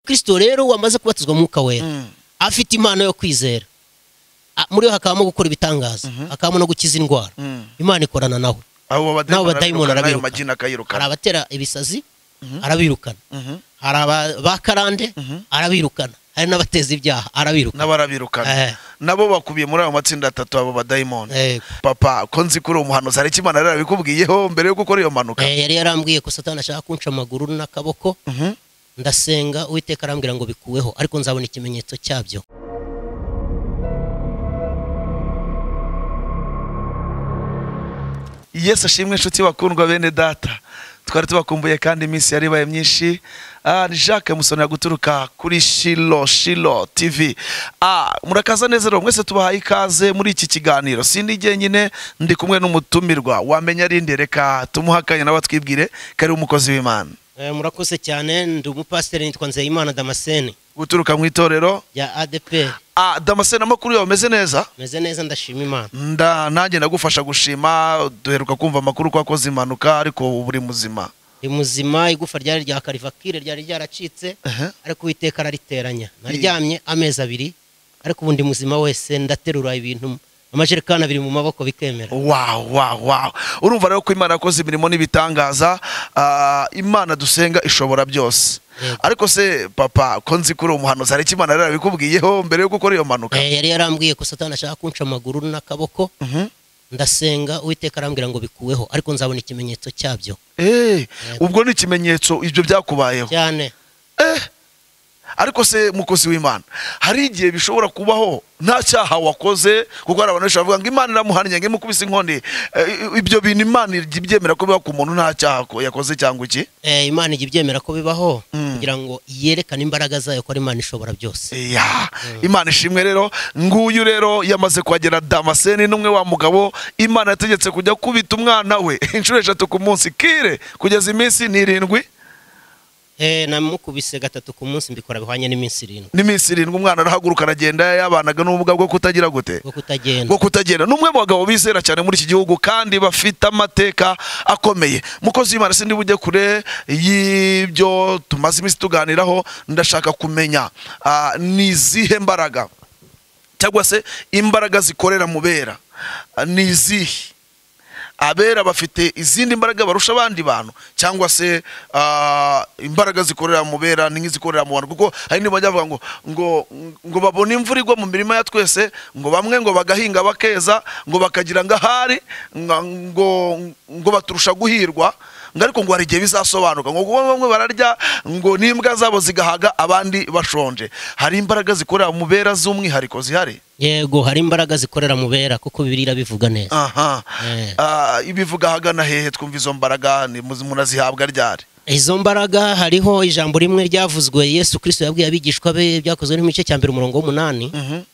kirisito rero wamaze kubatizwa umwuka wera afite impano yo kwizera Ah, muri we hakabamo gukora ibitangaza hakabamo no gukiza indwara imana ikorana nawe abo N'abo badayimoni arabirukana ayo arabirukana. magini hari akayirukana abatera ibisazi arabirukana hari aba- ba karande arabirukana hari n'abateza ibyaha arabirukana n'abarabirukana Eh. nabo bakubiye muri ayo matsinda atatu abo badayimoni Eh, papa ko nzi ko uri umuhanuzi hari icyo imana yari yarabikubwiyeho mbere yo gukora iyo mpanuka eh, yari yarambwiye ko satani ashaka kunca amaguru n'akaboko ndasenga uwiteka arambwira ngo bikuweho ariko nzabona ikimenyetso cyabyo yesu ashimwe inshuti bakundwa bene data twari tubakumbuye kandi iminsi yari ibaye myinshi Ah, ni jacques musonera guturuka kuri shilo shilo tv Ah, murakaza neza rero mwese tubahaye ikaze muri iki kiganiro sindi jyenyine ndi kumwe n'umutumirwa wamenya arinde reka tumuhe akanya nawe twibwire kari umukozi w'imana Eh, murakoze cyane ndi umupasiteri nitwa nzeyimana damascene guturuka mu itorero rya adeperi Ah, damascene amakuru yawe ameze neza meze neza ndashima imana nda nanjye ndagufasha gushima duheruka kumva amakuru ko wakoze impanuka ariko ubu uri muzima ndi muzima igufa ryari rya karivakire ryari ryaracitse Ehe. ariko uwiteka arariteranya naryamye amezi abiri ariko ubu ndi muzima wese ndaterura ibintu amajerekani abiri mu maboko bikemera Wow, wow, wow. urumva rero ko imana yakoze imirimo n'ibitangaza ah, imana dusenga ishobora byose Yego. ariko se papa ko nzi ko uri umuhanuzi hari icyo imana yari yarabikubwiyeho mbere yo gukora iyo mpanuka Eh, yari yarambwiye ko satani ashaka kunca amaguru n'akaboko ndasenga uwiteka arambwira ngo bikuweho ariko nzabona ikimenyetso cyabyo Eh, ubwo ni ikimenyetso ibyo byakubayeho cyane Eh, ariko se mukozi w'imana hari igihe bishobora kubaho nta cyaha wakoze kuko hari abantu benshi bavuga ngo imana iramuhannye ngo imukubise inkoni Eh, ibyo bintu imana ijya ibyemera ko biba ku muntu nta cyaha ko- yakoze cyangwa iki Eh, imana ijya ibyemera ko bibaho Mm. kugira ngo yerekane imbaraga zayo ko ari imana ishobora byose Ya, imana ishimwe rero nguyu rero yamaze kuhagera damascene n'umwe wa mugabo imana yategetse kujya kubita umwana we inshuro eshatu ku munsi kire kugeza iminsi n'irindwi Eh, namukubise gatatu ku munsi mbikora bihwanye n'iminsi irindwi n'iminsi irindwi umwana arahaguruka aragenda yabanaga n'ubumuga bwo kutagira gute bwo kutagenda bwo kutagenda n'umwe mu bagabo bizera cyane muri iki gihugu kandi bafite amateka akomeye mukozi w'imana sindi bujye kure y'ibyo tumaze iminsi tuganiraho ndashaka kumenya ah, ni izihe mbaraga cyangwa se imbaraga zikorera mu bera Ah, ni izihe abera bafite izindi mbaraga barusha abandi bantu cyangwa se ah, imbaraga zikorera mu bera ni nk'izikorera mu bantu kuko hari n'ibyo bajya bavuga ngo ngo ngo babone imvura igwa mu mirima ya twese ngo bamwe ngo bagahinga bakeza ngo bakagira ngo ahari nga- ngo ngo baturusha guhirwa ngo ariko ngo hari igihe bizasobanuka ngo kuba bamwe bararya ngo n'imbwa zabo zigahaga abandi bashonje hari imbaraga zikorera mu bera z'umwihariko zihari yego hari imbaraga zikorera mu bera kuko bibiliya bivuga neza aha Eh. Ah, ibivuga ahagana hehe twumva izo mbaraga ni mu- munazihabwa ryari izo mbaraga hariho ijambo rimwe ryavuzwe yesu kirisito yabwiye abigishwa be byakozwe n'igice cya mbere umurongo w'umunani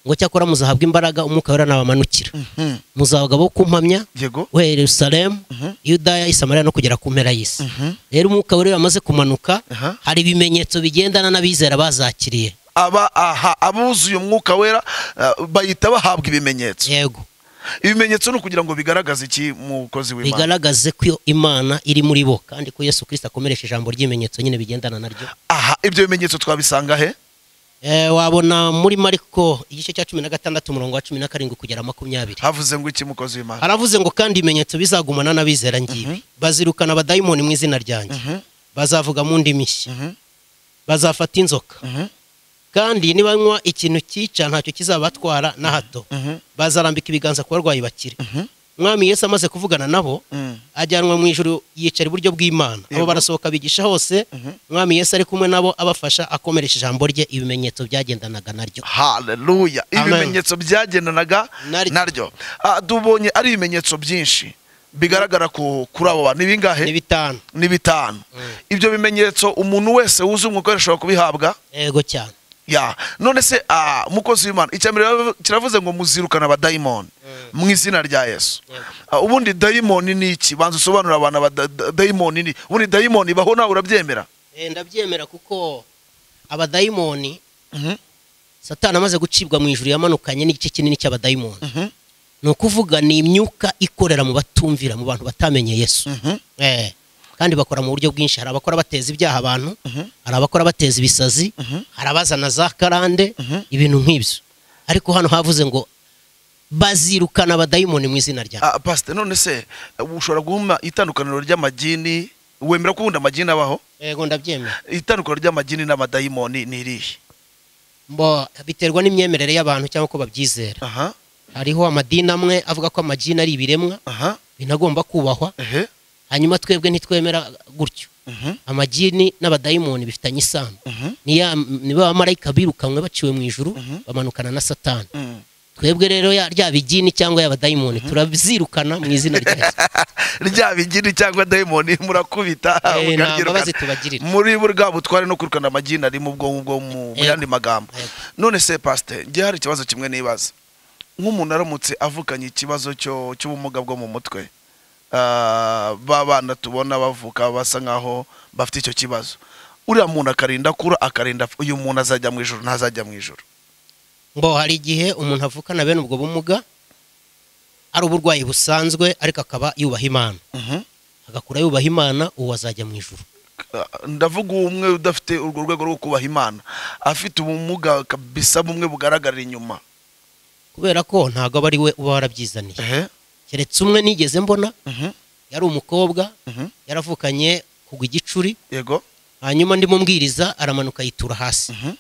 ngo cyakora muzahabwa imbaraga umwuka wera nabamanukira Hmm. muzabaga bo kumpamya yego we yerusalemu yudaya isamariya no kugera ku mpera y'isi rero umwuka wera iyo wamaze kumanuka Aha. hari ibimenyetso bigendana n'abizera bazakiriye aba aha abuzuye umwuka wera ah, bahita bahabwa ibimenyetso yego ibimenyetso ni ukugira ngo bigaragaze iki mukozi w'imana bigaragaze ko iyo imana iri muri bo kandi ko yesu kirisito akomeresha ijambo ry'ibimenyetso nyine bigendana naryo aha ibyo bimenyetso twabisanga he Eh, wabona muri mariko igice cya cumi na gatandatu umurongo wa cumi na karindwi kugera makumyabiri havuze ngo iki mukozi w'imana haravuze ngo kandi ibimenyetso bizagumana n'abizera ngibi bazirukana abadayimoni mu izina ryanjye bazavuga mu ndimi nshya Mhm. bazafata inzoka Mhm. kandi nibanywa ikintu cyica ntacyo kizabatwara na hato Mhm. bazarambika ibiganza ku barwayi bakire mwami yesu amaze kuvugana nabo Mm. ajyanwa mu ijuru yicara iburyo bw'imana abo Yego. barasohoka bigisha hose mwami yesu ari kumwe nabo abafasha akomeresha ijambo rye ibimenyetso byagendanaga naryo haleluya Amen. ibimenyetso byagendanaga Naryo. naryo Ah, tubonye ari ibimenyetso byinshi bigaragara ku- kuri abo bantu ni ni bingahe bitanu ni bitanu ibyo bimenyetso umuntu wese wuzuye umwuka wera ashobora kubihabwa yego cyane ya none se ah, mukozi w'imana icya mbere bavu- kiravuze ngo muzirukana abadayimoni mu izina rya yesu Yego. Ah, ubundi dayimoni ni iki banza usobanurira abantu abada- da- dayimoni ni ubundi dayimoni ibaho nawe urabyemera Eh, ndabyemera kuko abadayimoni Mhm. satani amaze gucibwa mu ijuru yamanukanye n'igice kinini cy'abadayimoni Mhm. ni ukuvuga ni imyuka ikorera mu batumvira mu bantu batamenye yesu Mhm. Eh, kandi bakora mu buryo bwinshi hari abakora bateza ibyaha abantu hari abakora bateza ibisazi hari abazana za karande ibintu nk'ibyo ariko hano havuze ngo bazirukana abadayimoni mu izina ryawe Ah, pasite none se ushobora guhuma itandukaniro ry'amagini wemera ko ubundi amagini abaho yego ndabyemera itandukaniro ry'amagini n'amadayimoni ni irihe mbo biterwa n'imyemerere y'abantu cyangwa uko babyizera aha hariho amadini amwe avuga ko amagini ari ibiremwa aha binagomba kubahwa ehe hanyuma twebwe ntitwemera gutyo mhm, amagini n'abadayimoni bifitanye isano mhm, ni ya- ni ba bamarayika birukanwe baciwe mu ijuru Mhm. bamanukana na satani mhm. twebwe rero ya- rya bigini cyangwa y'abadayimoni turabizirukana mu izina rya Yesu. ryaba igini cyangwa dayimoni murakubita Eh, nta mukaryirukana. mbabazi tubagirira muri bwa butware no kwirukana amagini ari mu bwonko bwo mu mu Yego. yandi magambo Yego. none se pasite njye hari ikibazo kimwe nibaza nk'umuntu aramutse avukanye ikibazo cyo cy'ubumuga bwo mu mutwe ah, ba bana tubona bavuka basa nk'aho bafite icyo kibazo uriya muntu akarinda akura akarinda apfa, uyu muntu azajya mu ijoro ntazajya mu ijoro ngo hari igihe umuntu avukana bene ubwo bumuga ari uburwayi busanzwe ariko akaba yubaha imana Mhm. agakura yubaha imana uwo azajya mu ijuru Ah, ndavuga umwe udafite urwo rwego rwo kubaha imana afite ubumuga kabisa bumwe bugaragarira inyuma kubera ko ntabwo aba ari we uba warabyizaniye ehe keretse umwe nigeze mbona mhm, yari umukobwa mhm. yaravukanye kugwa igicuri yego hanyuma ndi mubwiriza aramanuka yitura hasi Mhm.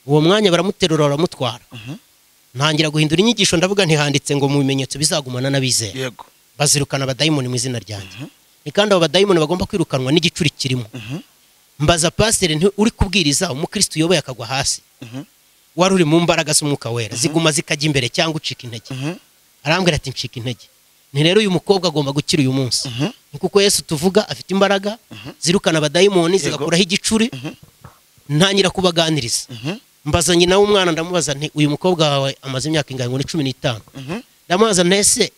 uwo mwanya baramuterura baramutwara Mhm. ntangira guhindura inyigisho ndavuga ntihanditse ngo mu bimenyetso bizagumana n'abizera yego bazirukana abadayimoni mu izina ryanjye ni kandi abo badayimoni bagomba kwirukanwa n'igicuri kirimo Mhm. mbaza pasiteri nti uri kubwiriza umukristo uyoboye akagwa hasi Mhm. wari uri mu mbaraga z'umwuka wera ziguma zikajya imbere cyangwa ucika intege Mhm. arambwira ati ncika intege ni rero uyu mukobwa agomba gukira uyu munsi Mhm. ni kuko yesu tuvuga afite imbaraga zirukana abadayimoni Yego. zigakuraho igicuri ntangira kubaganiriza Mhm. mbaza nyina w'umwana ndamubaza nti uyu mukobwa wawe amaze imyaka ingana ngo ni cumi n'itanu Mhm. ndamubaza ntese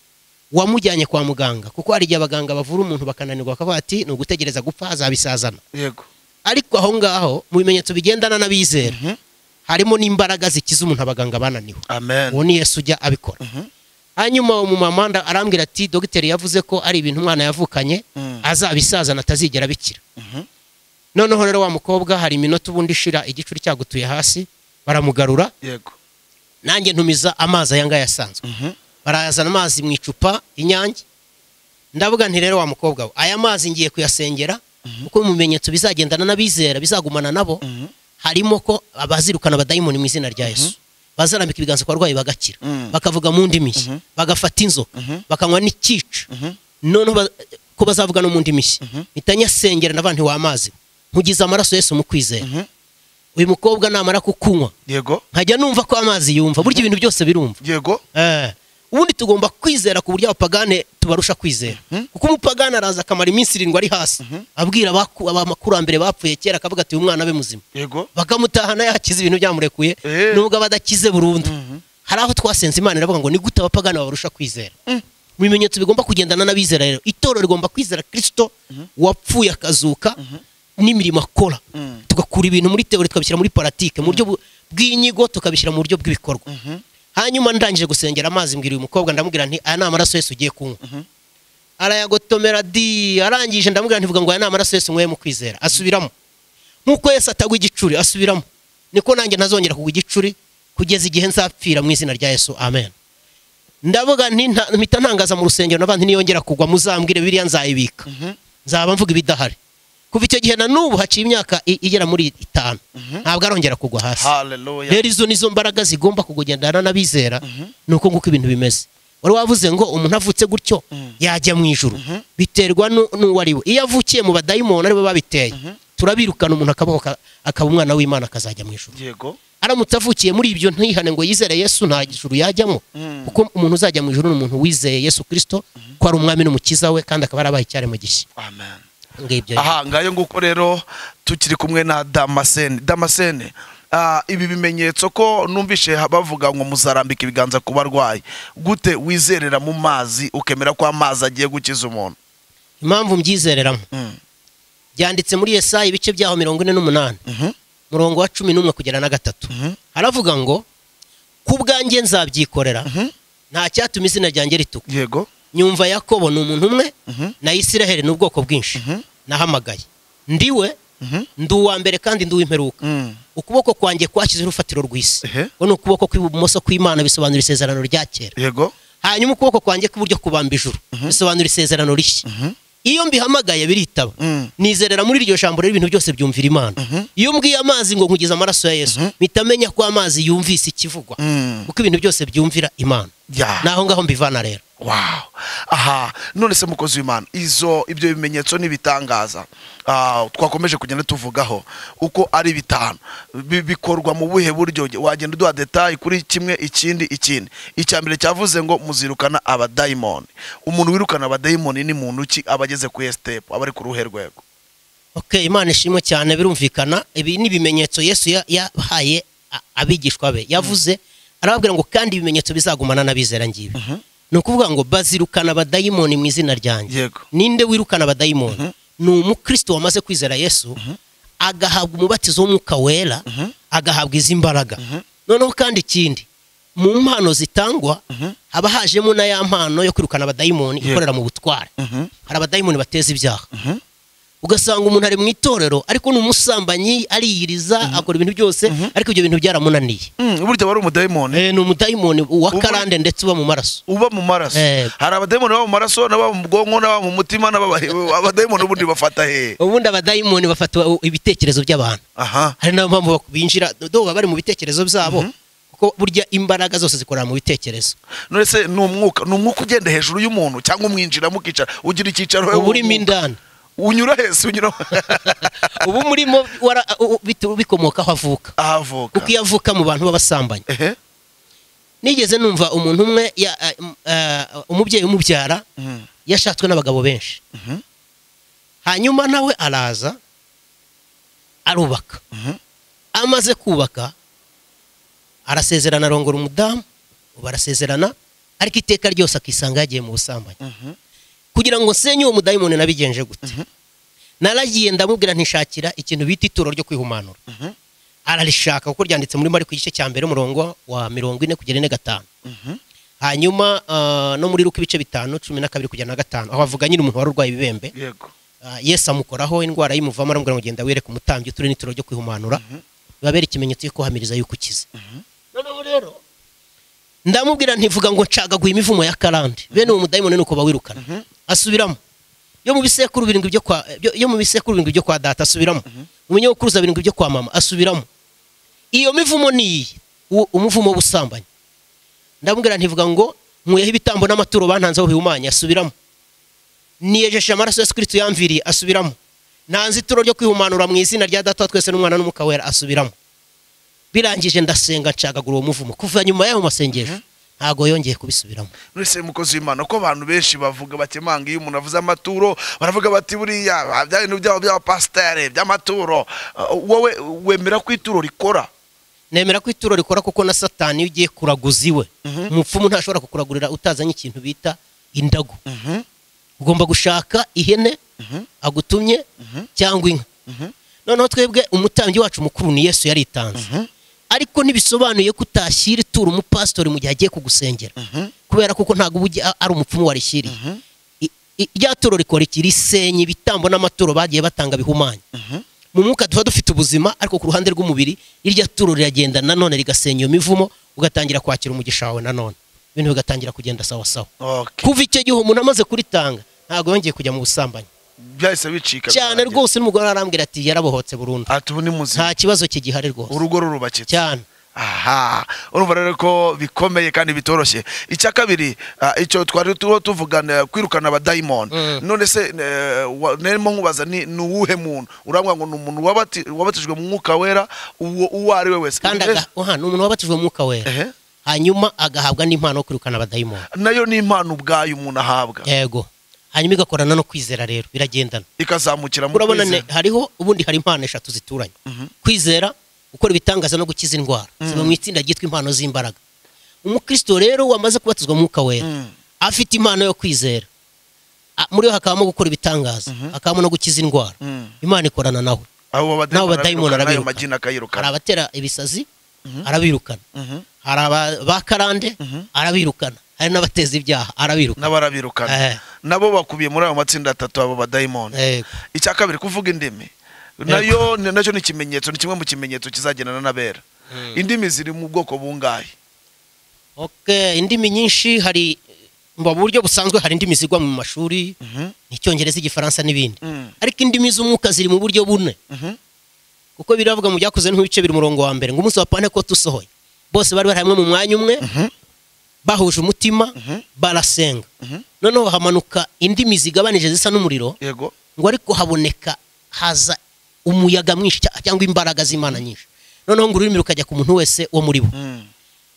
wamujyanye kwa muganga kuko hari igihe abaganga bavura umuntu bakananirwa bakavuga ati ni ugutegereza gupfa azabisazana yego ariko aho ngaho mu bimenyetso bigendana n'abizera Mhm. harimo n'imbaraga zikiza umuntu abaganga bananiwe amen uwo ni yesu ujya abikora Mhm. hanyuma uwo mumama nda- arambwira ati dogiteri yavuze ko ari ibintu umwana yavukanye Mm. azabisazana atazigera abikira Mhm. noneho rero wa mukobwa hari iminota ubundi ishira igicuri cyagutuye hasi baramugarura yego nanjye ntumiza amazi aya ngaya asanzwe Mhm. barazana amazi mu icupa inyange ndavuga nti rero wa mukobwa we aya mazi ngiye kuyasengera kuko mu bimenyetso bizagendana n'abizera bizagumana nabo Mhm. harimo ko abazirukana abadayimoni mu izina rya yesu bazarambika ibiganza ku barwayi bagakira Mhm. bakavuga mu ndimi nshya bagafata inzoka bakanywa n'ikica Mhm. noneho ba- ko bazavuga no mu ndimi nshya mpita nyasengera ndavuga nti wamazi nkugize amaraso yesu mu kwizera Mhm. uyu mukobwa namara kukunywa yego nkajya numva ko amazi yumva burya ibintu byose birumva yego Eh, ubundi tugomba kwizera ku buryo abapagane tubarusha kwizera kuko umupagane araza akamara iminsi irindwi ari hasi abwira abaku- abakurambere bapfuye kera akavuga ati "Uyu mwana abe muzima yego bakamutahana yakize ibintu byamurekuye Eh. nubwo aba adakize burundu hari aho twasenze imana iravuga ngo ni gute abapagani babarusha kwizera mu bimenyetso bigomba kugendana n'abizera rero itorero rigomba kwizera kirisito wapfuye akazuka n'imirimo akora Mm. tugakura ibintu muri teori tukabishyira muri paratike mu buryo bu- bw'inyigo tukabishyira mu buryo bw'ibikorwa hanyuma ndangije gusengera amazi mbwira uyu mukobwa ndamubwira nti aya ni amaraso yose ugiye kunywa arayagotomera di arangije ndamubwira ntivuga ngo aya ni amaraso yose unyweye mu kwizera asubiramo nk'uko yose atagwa igicuri asubiramo niko nanjye ntazongera kugwa igicuri kugeza igihe nzapfira mu izina rya yesu amen ndavuga nti nta- mpita ntangaza mu rusengero n'abandi niyongera kugwa muzambwire biriya nzayibika nzaba mvuga ibidahari kuva icyo gihe na n'ubu haciye imyaka i- igera muri itanu ntabwo arongera kugwa hasi haleluya rero izo nizo mbaraga zigomba kugendana n'abizera ni uko nguko ibintu bimeze wari wavuze ngo umuntu avutse gutyo yajya mu ijuru biterwa nu- n'uwo ari we iyo avukiye mu badayimoni aribo babiteye turabirukana umuntu akabaho ka- akaba umwana w'imana akazajya mu ijuru yego aramutse avukiye muri ibyo ntihane ngo yizere yesu nta ijuru yajyamo Mm. kuko umuntu uzajya mu ijuru ni umuntu wizeye yesu kirisito ko ari umwami n'umukiza we kandi akaba yarabaye icyaremwe gishya amen ngibyo aha ngayo nguko rero tukiri kumwe na damascene damascene ah, ibi bimenyetso ko numvishe ha- bavuga ngo muzarambika ibiganza ku barwayi gute wizerera mu mazi ukemera ko amazi agiye gukiza umuntu impamvu mbyizereramo Mm. byanditse muri Yesaya ibice byaho mirongo ine n'umunani Mhm. murongo wa cumi n'umwe kugera na gatatu Mhm. haravuga ngo ku bwanjye nzabyikorera nta cyatuma izina ryanjye rituka yego nyumva yakobo ni umuntu umwe Mhm. na isiraheli ni ubwoko bwinshi Mhm. nahamagaye ndiwe Mhm. ndi uwa mbere kandi ndi uw'imperuka Mm. ukuboko kwanjye kwashyizeho urufatiro rw'isi Ehe. ubu ni ukuboko kw'ibumoso kw'imana bisobanura isezerano rya kera yego hanyuma ukuboko kwanjye kw'iburyo kubamba ijuru bisobanura isezerano rishya Mhm. iyo mbihamagaye biritaba Mm. nizerera muri iryo jambo rero ibintu byose byumvira imana iyo mbwiye amazi ngo nkugize amaraso ya yesu mpita amenya ko amazi yumvise ikivugwa Mm. kuko ibintu byose byumvira imana Yeah. naho ngaho mbivana rero wow aha none se mukozi w'imana izo ibyo bimenyetso n'ibitangaza ah, twakomeje kugenda tuvugaho uko ari bitanu Bi- bikorwa mu buhe buryo wagenda uduha detayi kuri kimwe ikindi ikindi icya mbere cyavuze ngo muzirukana abadayimoni umuntu wirukana abadayimoni ni muntu ki aba ageze ku esitepu aba ari ku ruhe rwego ok imana ishimwe cyane birumvikana ibi ni ibimenyetso yesu ya- yahaye a- abigishwa be yavuze arababwira ngo kandi ibimenyetso bizagumana n'abizera ngibi ni ukuvuga ngo bazirukana abadayimoni mu izina ryanjye yego ninde wirukana abadayimoni ni umukristo wamaze kwizera yesu agahabwa umubatizo w'umwuka wera agahabwa izi mbaraga noneho kandi ikindi mu mpano zitangwa haba hajemo na ya mpano yo kwirukana abadayimoni Yeah. ikorera mu butware Mhm. hari abadayimoni bateza ibyaha Mhm. ugasanga umuntu ari mu itorero ariko ni umusambanyi ariyiriza akora ibintu byose ariko ibyo bintu byaramunaniye Mm, burya aba ari umudayimoni Eh, ni umudayimoni uwa Ubu- karande ndetse uba mu maraso uba mu maraso Eh. hari abadayimoni baba mu maraso n'ababa mu bwonko n'ababa mu mutima n'ababa- abadayimoni ubundi bafata hehe ubundi abadayimoni bafata uh, ibitekerezo by'abantu aha hari n'ayo mpamvu binjira do baba bari mu bitekerezo byabo kuko burya imbaraga zose zikorera mu bitekerezo none se ni umwuka ni umwuka ugenda hejuru y'umuntu cyangwa umwinjiramo ukicara ugira icyicaro uba wowe urimo indani unyura hese unyura uba umurimo wara- u- u- bit- bikomoka aho avuka ahavuka kuko iyo avuka mu bantu b'abasambanyi ehe nigeze numva umuntu umwe ya- eh, m- eh, umubyeyi umubyara Mm, yashatswe n'abagabo benshi mhm, hanyuma nawe araza arubaka mhm, amaze kubaka arasezerana arongora umudamu barasezerana ariko iteka ryose akisanga yagiye mu busambanyi mhm, kugira ngo nsenye uwo mudayimoni nabigenje gute naragiye ndamubwira ntishakira ikintu bita ituro ryo kwihumanura mhm, ararishaka kuko ryanditse muri mari ku gice cya mbere umurongo wa mirongo ine kugera ine gatanu mhm, hanyuma ah, no muri ruko ibice bitanu cumi na kabiri kugera na gatanu aho avuga nyine umuntu wari urwaye ibibembe yego Ah, yesu amukoraho indwara y'umuvamo aramubwira ngo genda wireke umutambyi uture n'ituro ryo kwihumanura bibabera ikimenyetso cyo kuhamiriza yuko ukize noneho rero ndamubwira ntivuga ngo ncagaguye imivumo ya karande bene uwo mudayimoni ni uko bawirukana asubiramo yo mu bisekuru birindwi byo kwa byo- yo mu bisekuru birindwi byo kwa data asubiramo mu binyabukuruza birindwi byo kwa mama asubiramo iyo mivumo ni iyi uwo- umuvumo w'ubusambanyi ndamubwira ntivuga ngo nkuyeho ibitambo n'amaturo bantanzeho bihumanya asubiramo niyejeshe amaraso ya sikiriti yamviriye asubiramo nta nzitiro ryo kwihumanura mu izina rya data wa twese n'umwana n'umwuka wera asubiramo birangije ndasenga nshagagura uwo muvumo kuva nyuma y'ayo masengesho ntabwo yongeye kubisubiramo none se mukozi w'imana ko abantu benshi bavuga bakemanga iyo umuntu avuze amaturo baravuga bati buriya bya bintu byabo by'abapasiteri by'amaturo Ah, wowe wemera ko ituro rikora nemera ko ituro rikora kuko na satani iyo ugiye kuraguza iwe umupfumu ntashobora kukuragurira utazanye ikintu bita indagu Mhm, ugomba gushaka ihene agutumye cyangwa inka noneho twebwe umutambyi wacu mukuru ni yesu yaritanze Mhm. ariko ntibisobanuye ko utashyira ituro umupasitori mu gihe agiye kugusengera mhm, kubera kuko ntabwo uba ugi- ari umupfumu warishyiriye I- i- rya turo rikora iki risenya ibitambo n'amaturo bagiye batanga bihumanya mhm, mu mwuka tuba dufite ubuzima ariko ku ruhande rw'umubiri irya turo riragenda nanone rigasenya iyo mivumo ugatangira kwakira umugisha wawe nanone ibintu bigatangira kugenda sawa sawa okay kuva icyo gihe umuntu amaze kuritanga ntabwo yongeye kujya mu busambanyi byahise bicika cyane birangira. rwose n'umugore arambwira ati yarabohotse burundu ati ubu ni muzima nta kibazo kigihari rwose urugo rurubakitse cyane aha urumva rero ko bikomeye kandi bitoroshye icya kabiri ah, icyo twari turiho tuvugana kwirukana abadayimoni Mm. none se eh, wa- narimo nkubaza ni ni uwuhe muntu urambwira ngo ni umuntu wabati- wabatijwe mu mwuka wera uwo uwo ari we wese kandi Eh, aga- oha, ni umuntu wabatijwe mu mwuka wera ehe. hanyuma agahabwa n'impano yo kwirukana abadayimoni nayo ni impano ubwayo umuntu ahabwa yego hanyuma igakorana no kwizera rero biragendana ikazamukira mu urabona ne- kwizera. hariho ubundi hari impano eshatu zituranye kwizera gukora ibitangaza no gukiza indwara ziba mu itsinda ryitwa impano z'imbaraga umukristo rero wamaze kubatizwa mu mwuka wera Mm. afite impano yo kwizera Ah, muri yo hakabamo gukora ibitangaza hakabamo no gukiza indwara Mm. imana ikorana nawe abo n'abo badayimoni arabirukana, ayo arabirukana. magini hari akayirukana abatera ibisazi arabirukana Mhm. hari aba- ba karande arabirukana hari n'abateza ibyaha arabirukana n'abarabirukana Eh. nabo bakubiye muri ayo matsinda atatu abo badayimoni Yego. icya kabiri kuvuga indimi nayo ni- nacyo ni ikimenyetso ni kimwe mu kimenyetso kizagendana n'abera Mm. indimi ziri mu bwoko bungahe Okay, indimi nyinshi hari mu buryo busanzwe hari indimi zigwa mu mashuri Mhm, icyongereza igifaransa n'ibindi mm, ariko indimi z'umwuka ziri mu buryo bune mhm, kuko biravuga mu byakoze nk'ibice biri umurongo wa mbere ngo umunsi wa pane ko tusohoye bose bari bari hamwe mu mwanya umwe mhm, bahuje umutima Mhm. barasenga mhm. noneho hamanuka indimi zigabanije zisa n'umuriro yego ngo ariko haboneka haza umuyaga mwinshi cya- cyangwa imbaraga z'imana nyinshi noneho ngo ururimi rukajya ku muntu wese wo muri bo Mm,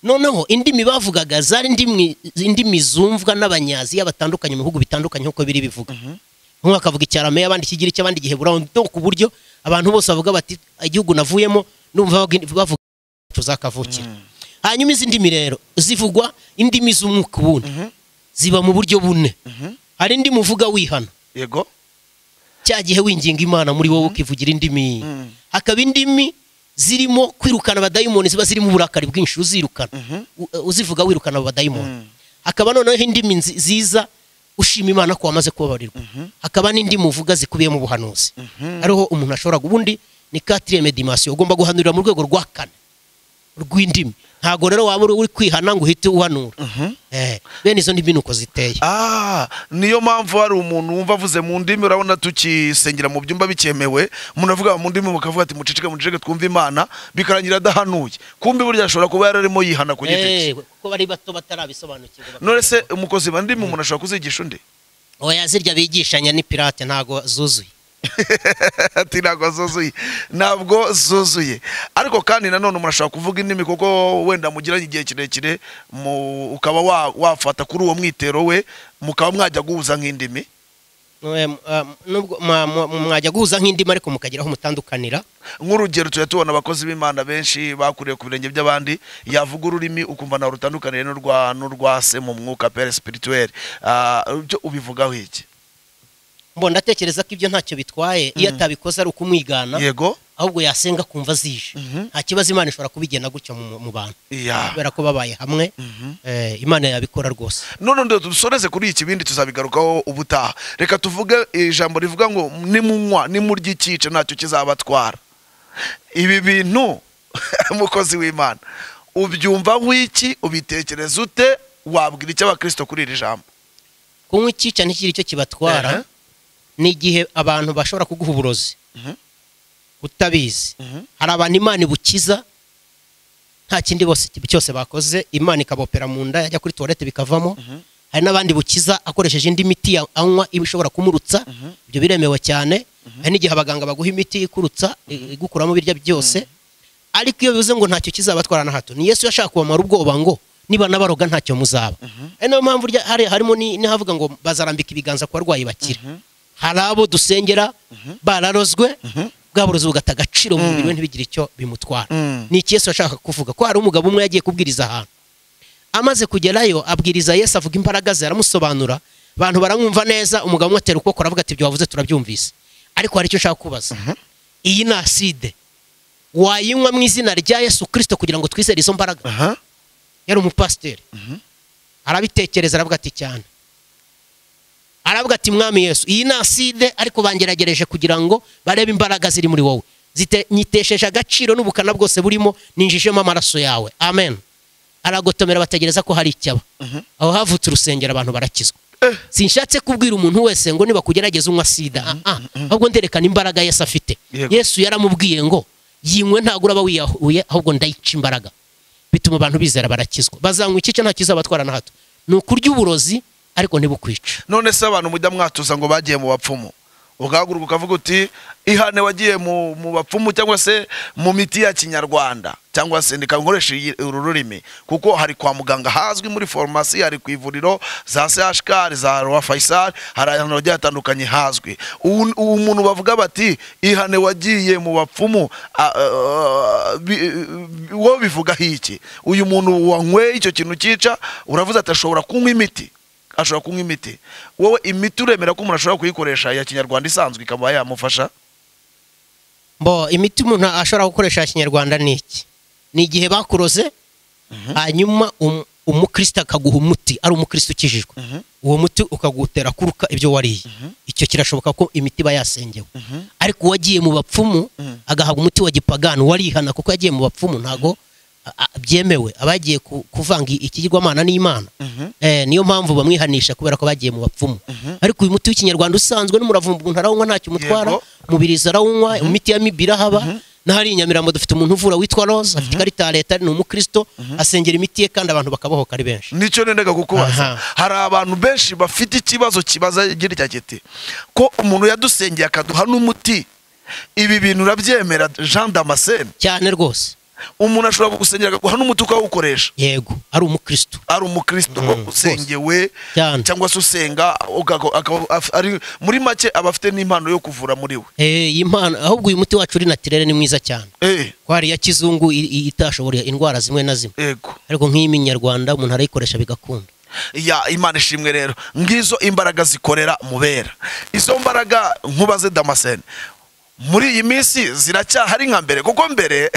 noneho indimi bavugaga zari indimi, indimi zumvwa n'abanyaziya batandukanye mu bihugu bitandukanye nk'uko biri bivuga mhm, umwe akavuga icyarameya abandi ikigiriki abandi igiheburayo ndo ku buryo abantu bose bavuga bati igihugu navuyemo numva bavuga- bavuga iwacu zakavukira Mm. hanyuma izi ndimi rero zivugwa indimi z'umwuka ubundi Mhm. ziba mu buryo bune Mhm. hari indimi uvuga wihana yego cya gihe winginga imana muri wowe ukivugira indimi Mm. hakaba indimi zirimo kwirukana abadayimoni ziba zirimo uburakari bwinshi uzirukana Mhm. U- uzivuga wirukana abo badayimoni Mm. hakaba noneho indimi nzi- ziza ushima imana ko wamaze kubabarirwa hakaba n'indimi uvuga zikubiyemo ubuhanuzi Mhm. ariho umuntu ashobora ubundi ni katiriyeme dimasiyo ugomba guhanurira mu rwego rwa kane rw'indimi ntabwo rero waba uri uri kwihana ngo uhite uhanura Mhm. Eh, bene izo ndimi ni uko ziteye Ah, niyo mpamvu hari umuntu wumva avuze mu ndimi urabona tukisengera mu byumba bikemewe umuntu avuga mu ndimi mukavuga ati muceceke muceceke twumve imana bikarangira adahanuye kumbe burya ashobora kuba yararimo yihana ku giti Eh, cye kuko bari bato batarabisobanukirwa none se umukozi wa ndimi umuntu ashobora kuzigisha undi oya zirya bigishanya ni pirate ntabwo zuzuye ati ntabwo zuzuye ntabwo zuzuye ariko kandi nanone umuntu ashobora kuvuga indimi kuko wenda mugiranye igihe kirekire mu- ukaba wa- wafata kuri uwo mwitero we mukaba mwajya guhuza nk'indimi Eh, m- ah, nubwo mwa- mwa- mwajya guhuza nk'indimi ariko mukagera aho mutandukanira nk'urugero tujya tubona abakozi b'imana benshi bakuriye ku birenge by'abandi yavuga ururimi ukumva nawe rutandukaniye n'urwa n'urwa se mu mwuka pere sipirituweri byo ubivugaho iki mbona ndatekereza ko ibyo ntacyo bitwaye iyo atabikoze ari ukumwigana yego ahubwo yasenga akumva zije Mhm. nta kibazo imana ishobora kubigenda gutyo mu mu bantu iya kubera ko babaye hamwe eh, imana yabikora rwose none ndo dusoreze kuri iki bindi tuzabigarukaho ubutaha reka tuvuge ijambo rivuga ngo nimunywa nimurya ikice ntacyo kizabatwara ibi bintu umukozi w'imana ubyumva nk'iki ubitekereza ute wabwira icyo abakristo kuri iri jambo kunywa icyica ntikiri cyo kibatwara Ehe. ni igihe abantu bashobora kuguha uburozi Mhm. utabizi Mhm. hari abantu imana ibukiza nta kindi bose cyose bakoze imana ikabopera mu nda yajya kuri tuwarete bikavamo hari n'abandi bukiza akoresheje indi miti ya- anywa iba ishobora kumurutsa ibyo biremewe cyane hari n'igihe abaganga baguha imiti ikurutsa i- igukuramo birya byose ariko iyo bivuze ngo ntacyo kizabatwara na hato ni yesu yashaka kubamara ubwoba ngo niba nabaroga ntacyo muzaba ari nayo mpamvu urya- hari- harimo ni- n'ahavuga ngo bazarambika ibiganza ku barwayi bakira hari abo dusengera bararozwe bwa burozi bugata agaciro mu mubiri we ntibigire icyo bimutwara Mm. ni iki yesu yashaka kuvuga ko hari umugabo umwe yagiye kubwiriza ahantu amaze kugerayo abwiriza yesu avuga imbaraga ze aramusobanura abantu baramwumva neza umugabo umwe atera ukuboko aravuga ati ibyo wavuze turabyumvise ariko hari icyo nshaka kubaza iyi ni aside wayinywa mu izina rya yesu kirisito kugira ngo twizere izo mbaraga aha yari umupasiteri Mhm. arabitekereza aravuga ati cyane aravuga ati mwami yesu iyi ni aside ariko bangeragereje kugira ngo barebe imbaraga ziri muri wowe Zite- nyitesheje agaciro n'ubukana bwose burimo ninjijemo amaraso yawe amen aragotomera bategereza ko hari icyaba aho havutse urusengero abantu barakizwa Eh. sinshatse kubwira umuntu wese ngo niba kugerageza unywa sida ah, ah. ahubwo nderekana imbaraga yesu afite Yego. yesu yaramubwiye ngo yinywe ntabwo uraba wiyahuye ahubwo ndayica imbaraga bituma abantu bizera barakizwa bazanywa ikice nta kizabatwara na hato ni ukurya uburozi ariko ntibukwica none se abantu mujya mwatuza ngo bagiye mu bapfumu ugahaguruka ukavuga uti ihane wagiye mu, mu bapfumu cyangwa se mu miti ya kinyarwanda cyangwa se ndika nkoresha iyi- uru rurimi kuko hari kwa muganga hazwi muri farumasi hari ku ivuriro za CHK za Roi Faisal hari ahantu hagiye hatandukanye hazwi ubu ubu muntu bavuga bati ihane wagiye mu bapfumu a- a- a- bi- bi- wowe bivugaho iki uyu muntu wanyweye icyo kintu cyica uravuze ati ashobora kunywa imiti ashobora kunywa imiti wowe imiti uremera ko umuntu ashobora kuyikoresha ya kinyarwanda isanzwe ikaba yamufasha bo imiti umuntu ashobora gukoresha ya kinyarwanda ni iki ni igihe bakuroze hanyuma um- umukristo akaguha umuti ari umukristo ukijijwe Mhm. uwo muti ukagutera kuruka ibyo wariye icyo kirashoboka ko imiti iba yasengewe ariko uwagiye mu bapfumu agahabwa umuti wa gipagani warihana kuko yagiye mu bapfumu ntago a- a- byemewe abagiye kuvanga ikigirwamana n'imana Eh, niyo mpamvu bamwihanisha kubera ko bagiye mu bapfumu ariko uyu muti w'ikinyarwanda usanzwe n'umuravumba umuntu arawunywa ntacyo umutwara Yego. umubirizi arawunywa imiti ya mibiri ahaba n'ahari i nyamirambo dufite umuntu uvura witwa rose afite ikarita ya leta ni umukristo asengera imiti ye kandi abantu bakabohoka ari benshi nicyo nendaga kukubaza Aha. hari abantu benshi bafite ikibazo kibaza girya giti ko umuntu yadusengeye akaduha n'umuti ibi bintu urabyemera jean damascene cyane rwose umuntu ashobora kugusengera akaguha n'umuti ukawukoresha yego ari umukristo ari umukristo usengewe Cyane. cyangwa se usenga ugago- akaba- af- ari- muri make aba afite n'impano yo kuvura muri we Eh, iyi mpano ahubwo uyu muti wacu uri natirere ni mwiza cyane Eh, ko hari iya kizungu i- i- itashoboreye indwara zimwe na zimwe yego ariko nk'iy'iminyarwanda umuntu arayikoresha bigakunda ya imana ishimwe rero ngizo imbaraga zikorera mu bera izo mbaraga nkubaze damascene muri iyi minsi ziracyahari nka mbere kuko mbere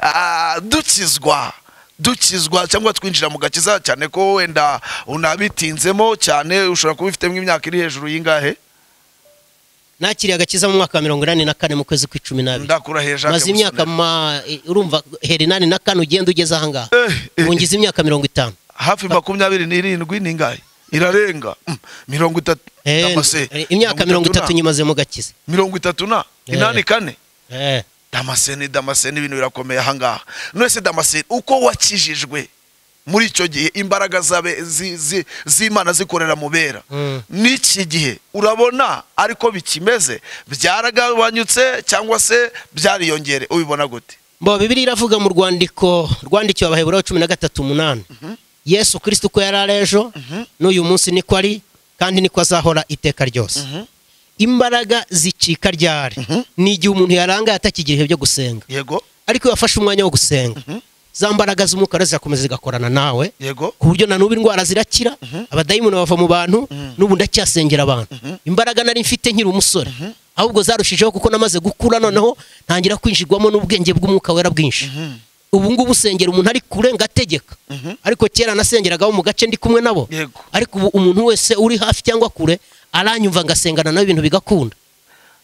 ah, dukizwa dukizwa cyangwa twinjira mu gakiza cyane ko wenda unabitinzemo cyane ushobora kuba ufitemo imyaka iri hejuru y'ingahe nakiriye agakiza mu mwaka wa mirongo inani na kane mu kwezi kw'icumi n'abiri ndakuraheje maze imyaka ma eh, urumva heri inani na kane ugenda ugeze ahangaha Eh, eh. ubu ngize imyaka mirongo itanu hafi makumyabiri n'irindwi ni ingahe irarenga Mm, mirongo itatu Eh, cyangwa se eh, imyaka mirongo itatu na- nyimaze mu gakiza mirongo itatu na Eh. inani kane Eh, damascene damascene ibintu birakomeye ahangaha nonese damascene uko wakijijwe muri icyo gihe imbaraga zabe- zi- zi- z'imana zikorera mu bera Mm. n'iki gihe urabona ariko bikimeze byaragabanyutse cyangwa se byariyongere ubibona gute bo bibiri iravuga mu rwandiko rwandikiwe abaheburayo cumi na gatatu umunani yesu kirisito uko yari ari ejo n'uyu munsi niko ari kandi niko azahora iteka ryose imbaraga zicika ryari ni igihe umuntu yarangaye atakigira ibihe byo gusenga yego ariko iyo wafashe umwanya wo gusenga za mbaraga z'umwuka zizakomeza zigakorana nawe yego ku buryo na n'ubu indwara zirakira abadayimoni bava mu bantu n'ubu ndacyasengera abantu imbaraga nari mfite nkiri umusore ahubwo zarushijeho kuko namaze gukura noneho ntangira kwinjirwamo n'ubwenge bw'umwuka wera bwinshi ubu ngubu usengera umuntu ari kure ngategeka ariko kera nasengeragaho mu gace ndi kumwe nabo Yego. ariko ubu umuntu wese uri hafi cyangwa kure aranyumva ngasengana nawe ibintu bigakunda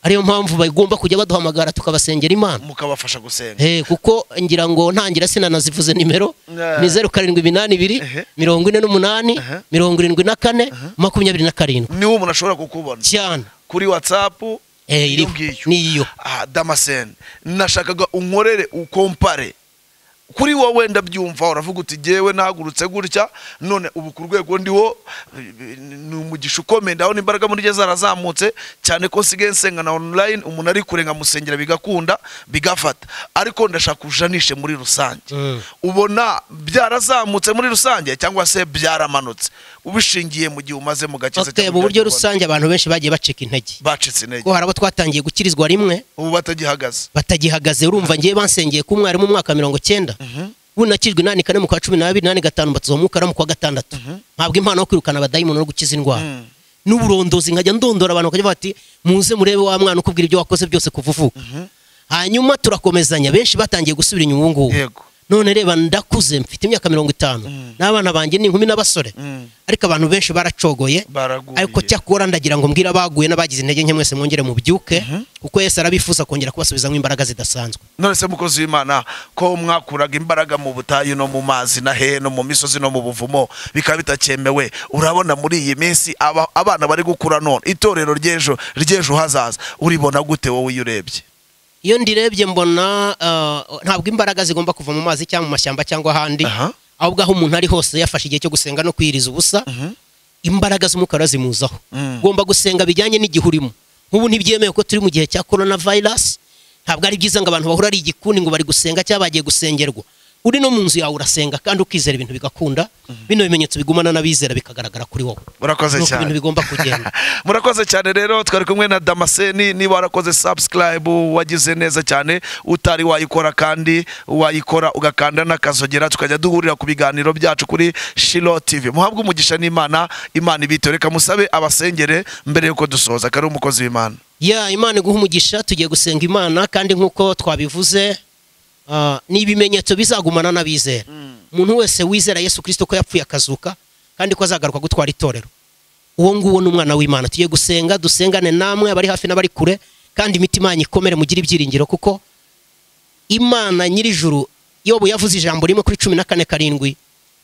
ariyo mpamvu bagomba kujya baduhamagara tukabasengera imana mukabafasha gusenga Eh, kuko ngira ngo ntangira sinanazivuze nimero Yeah. ni zeru karindwi iminani ibiri Ehe. mirongo ine n'umunani Aha. mirongo irindwi na kane makumyabiri na karindwi niwo umuntu ashobora kukubona cyane kuri whatsapp Eh, iriho. iyo ngiyo. niyo ah, damascene nashakaga unkorere ukompare kuri wowe ndabyumva uravuga uti jyewe nahagurutse gutya none ubu ku rwego ndiho eh, ni umugisha ukomeye ndabona imbaraga muri rye zarazamutse cyane ko nsigaye nsenga na online umuntu ari kure nkamusengera bigakunda bigafata ariko ndashaka ujanishe muri rusange Mm. ubona byarazamutse muri rusange cyangwa se byaramanutse ubishingiye mu gihe umaze mu gace se okay, cyangwa mu buryo byakibona. rusange abantu benshi bagiye bacika intege bacitse intege ko hari abo twatangiye gukirizwa rimwe ubu batagihagaze batagihagaze urumva ngiye bansengeye ko umwarimu mu mwaka wa mirongo cyenda ubu nakijwe inani kane mu kwa cumi n'abiri inani gatanu mbatizwa mu mwuka no mu kwa gatandatu ntabwo impano yo kwirukana abadayimoni no gukiza indwara Mm. n'uburondozi nkajya ndondora abantu bakajya bati muze murebe wa mwana ukubwira ibyo wakoze byose kuva uvuka hanyuma turakomezanya benshi batangiye gusubira inyuma ubu ngubu yego none reba ndakuze mfite imyaka mirongo itanu n'abana banjye ni inkumi n'abasore Mm. ariko abantu benshi baracogoye baraguye ariko cyakora ndagira ngo mbwira abaguye n'abagize intege nke mwese mwongere mubyuke kuko yesu arabifuza kongera kubasubizamo imbaraga zidasanzwe none se mukozi w'imana ko mwakuraga imbaraga mu butayu no mu mazi na hehe no mu misozi no mu buvumo bikaba bitakemewe urabona muri iyi minsi aba- abana bari gukura none itorero ry'ejo ry'ejo hazaza uribona gute wowe iyo urebye iyo ndirebye mbona ah, ntabwo imbaraga zigomba kuva mu mazi cyangwa mu mashyamba cyangwa ahandi Aha. ahubwo aho umuntu ari hose yafashe igihe cyo gusenga no kwiyiriza ubusa imbaraga z'umukara zimuzaho Mm. ugomba gusenga bijyanye n'igihe urimo nk'ubu ntibyemewe ko turi mu gihe cya corona virus ntabwo ari byiza ngo abantu bahura ari igikundi ngo bari gusenga cyangwa bagiye gusengerwa uri no mu nzu yawe urasenga kandi ukizera ibintu bigakunda bino bimenyetso bigumana n'abizera bikagaragara kuri wowe murakoze nuko ibintu cyane bigomba kugenda murakoze cyane rero twari kumwe na damascene niba warakoze subscribe wagize neza cyane utari wayikora kandi wayikora ugakanda n'akazogera tukajya duhurira ku biganiro byacu kuri shilo tv muhabwe umugisha n'imana imana ibitore reka musabe abasengere mbere y'uko dusoza kari umukozi w'imana ya imana iguha umugisha tugiye gusenga imana kandi nk'uko twabivuze ah, ni ibimenyetso bizagumana n'abizera umuntu wese wizera yesu kirisito ko yapfuye akazuka kandi ko azagaruka gutwara itorero uwo nguwo ni umwana w'imana tugiye gusenga dusengane namwe abari hafi n'abari kure kandi imitima yanyu ikomere mugire ibyiringiro kuko imana nyir'ijuru yobu yavuze ijambo rimwe kuri cumi na kane karindwi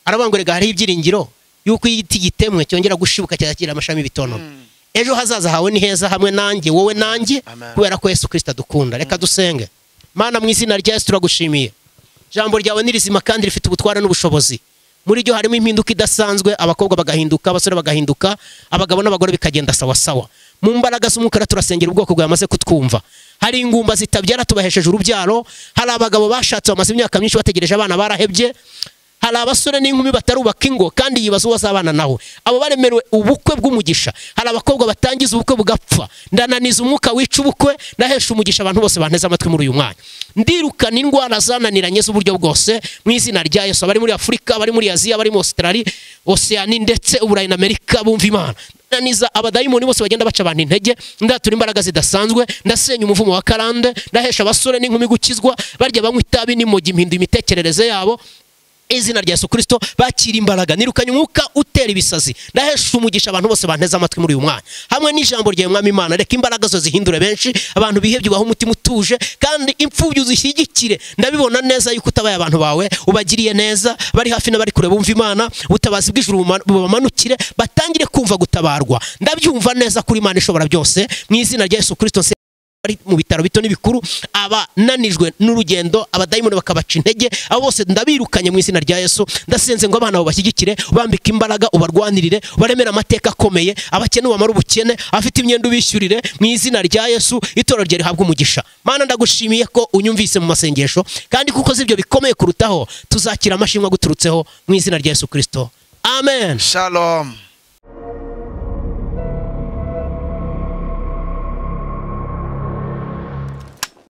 aravuga rega hariho ibyiringiro yuko iyo igiti gitemwe cyongera gushibuka cyakira amashami y'ibitonono ejo hazaza hawe ni heza hamwe nanjye wowe nanjye Amen. kubera ko yesu kirisita adukunda reka dusenge mana mu izina rya yesu turagushimiye ijambo ryawe ni rizima kandi rifite ubutware n'ubushobozi muri ryo harimo impinduka idasanzwe abakobwa bagahinduka abasore bagahinduka abagabo n'abagore bikagenda sawasawa mu mbaraga z'umukara turasengera ubwoko bwamaze kutwumva hari ingumba zitabyara tubahesheje urubyaro hari abagabo bashatse bamaze imyaka myinshi bategereje abana barahebye hari abasore n'inkumi batarubaka ingo kandi yibaza uwo azabana nawe abo baremerewe ubukwe bw'umugisha hari abakobwa batangiza ubukwe bugapfa ndananiza umwuka wica ubukwe ndahesha umugisha abantu bose banteze amatwi muri uyu mwanya ndirukana indwara zananiranye z'uburyo bwose mu izina rya yesu abari muri afurika abari muri aziya abari muri ositarari osiyani ndetse uburayi na amerika bumva imana ndaniza abadayimoni bose bagenda baca abantu intege ndatura imbaraga zidasanzwe ndasenya umuvumo wa karande ndahesha abasore n'inkumi gukizwa barya banywa itabi n'imogi impinduye imitekerereze yabo izina rya yesu kirisito bakira imbaraga nirukanye umwuka utera ibisazi ndahesha umugisha abantu bose banteze amatwi muri uyu mwanya hamwe n'ijambo rya mwami imana reka imbaraga zo zihindure benshi abantu bihebye ubahe umutima utuje kandi imfubyi uzishyigikire ndabibona neza yuko utabaye abantu bawe ubagiriye neza bari hafi n'abari kure bumva imana ubutabazi bw'ijuru buma- bubamanukire batangire kumva gutabarwa ndabyumva neza kuri imana ishobora byose mu izina rya yesu kirisito nse- bari mu bitaro bito n'ibikuru abananijwe n'urugendo abadayimoni bakabaca intege abo bose ndabirukanye mu izina rya yesu ndasenze ngo abana babashyigikire ubambike imbaraga ubarwanirire ubaremere amateka akomeye abakene ubamara ubukene abafite imyenda ubishyurire mu izina rya yesu itorero rye rihabwa umugisha mana ndagushimiye ko unyumvise mu masengesho kandi kuko uzi ibyo bikomeye kurutaho tuzakira amashimwe aguturutseho mu izina rya yesu kirisito amen shalom